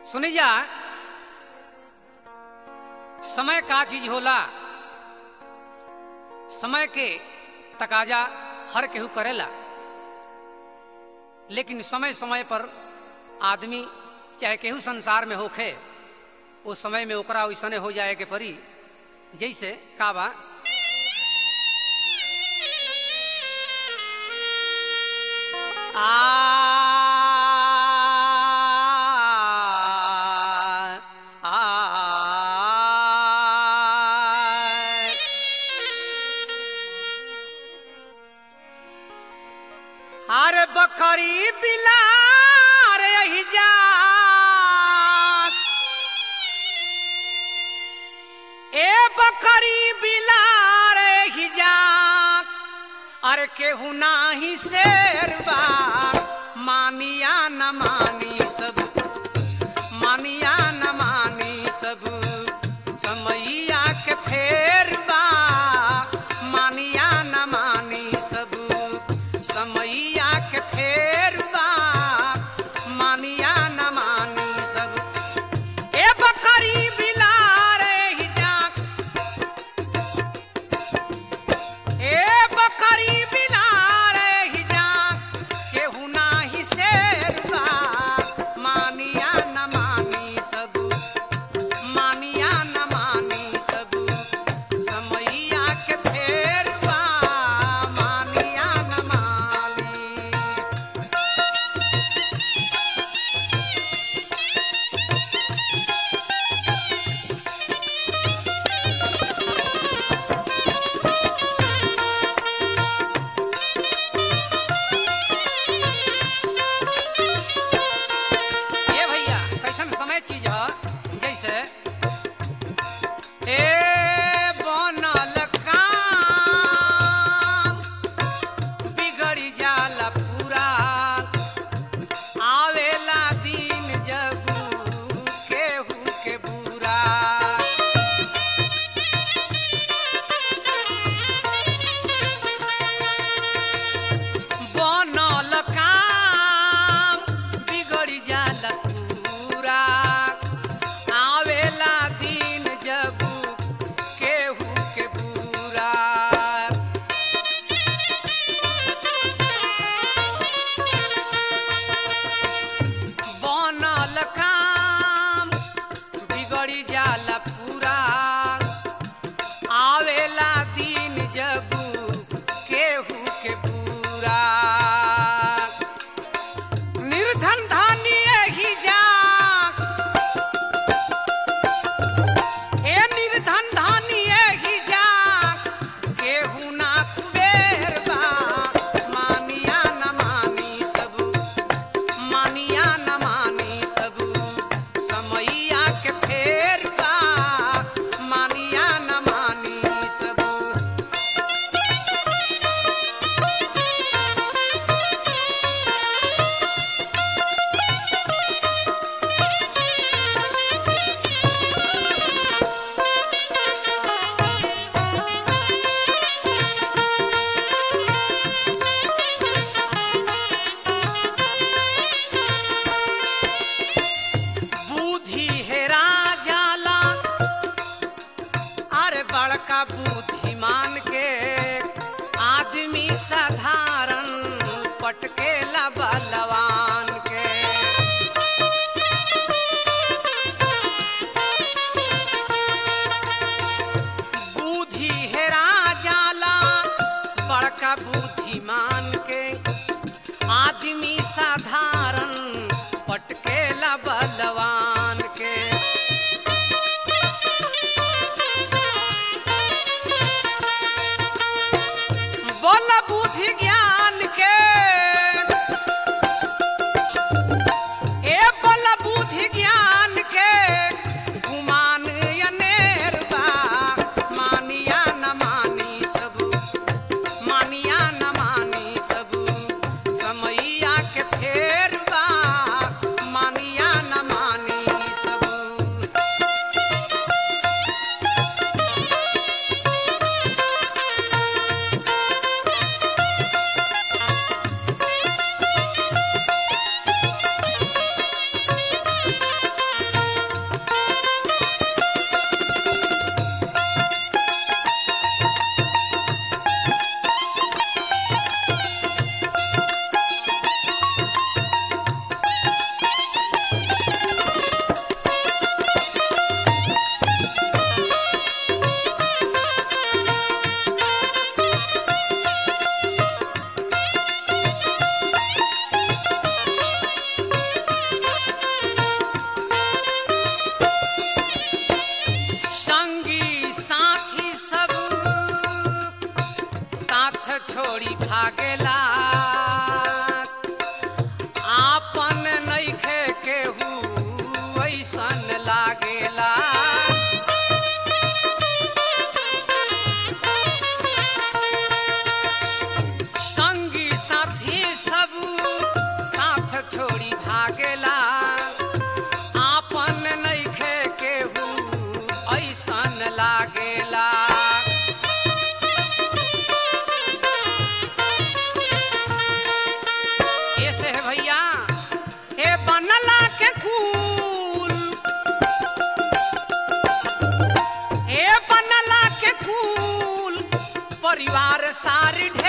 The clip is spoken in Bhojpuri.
सुनी जा समय का चीज होला समय के तकाजा हर केहू करेला लेकिन समय समय पर आदमी चाहे केहू संसार में होखे उस समय में ओकरा वैसने हो जाए के परी जैसे का बा आ आ हर बकरी बिलार यही जात ए बकरी बिलार यही जात अरे केहू नाही शेरबा मानिया न मानी सब मानिया न मानी सब समैया के फेरबा मानिया न मानी सब समैया के फेरबा मानिया न मानी सब ए बकरी बिलार ही जाक ए बकरी बिलार ही जाक केहू नाही शेरबा मानिया न मानी सब मानिया न मानी सब समैया के फेरबा मानिया न मानी ये भैया कैसन समय चीज ह जैसे ए बनल काम बिगड़ी जाला पूरा आवेला दिन जब केहू के बुरा बनल काम बिगड़ी जाला पूरा आवेला दिन जब केहू के बुरा बनल काम बिगड़ी जाला पूरा आवेला दिन जब केहू के बुरा निर्धन धानी ही जा ए निर्धन धानी ही जा केहू ना कुबेर बा मानिया न मानी सब मानिया न मानी सब समैया के फेर बा मानिया न मानी सब बुद्धि हेरा जाला अरे बड़का बुद्धिमान के आदमी साधारण पटकेला बलवान के बुद्धि हेरा जाला बड़का बुद्धिमान के आदमी साधारण पटकेला बलवान के बोल बुद्धि ज्ञान के ए बोल बुद्धि ज्ञान के गुमान अनेर बा मानिया न मानी सब मानिया न मानी सब समैया के फेर संसार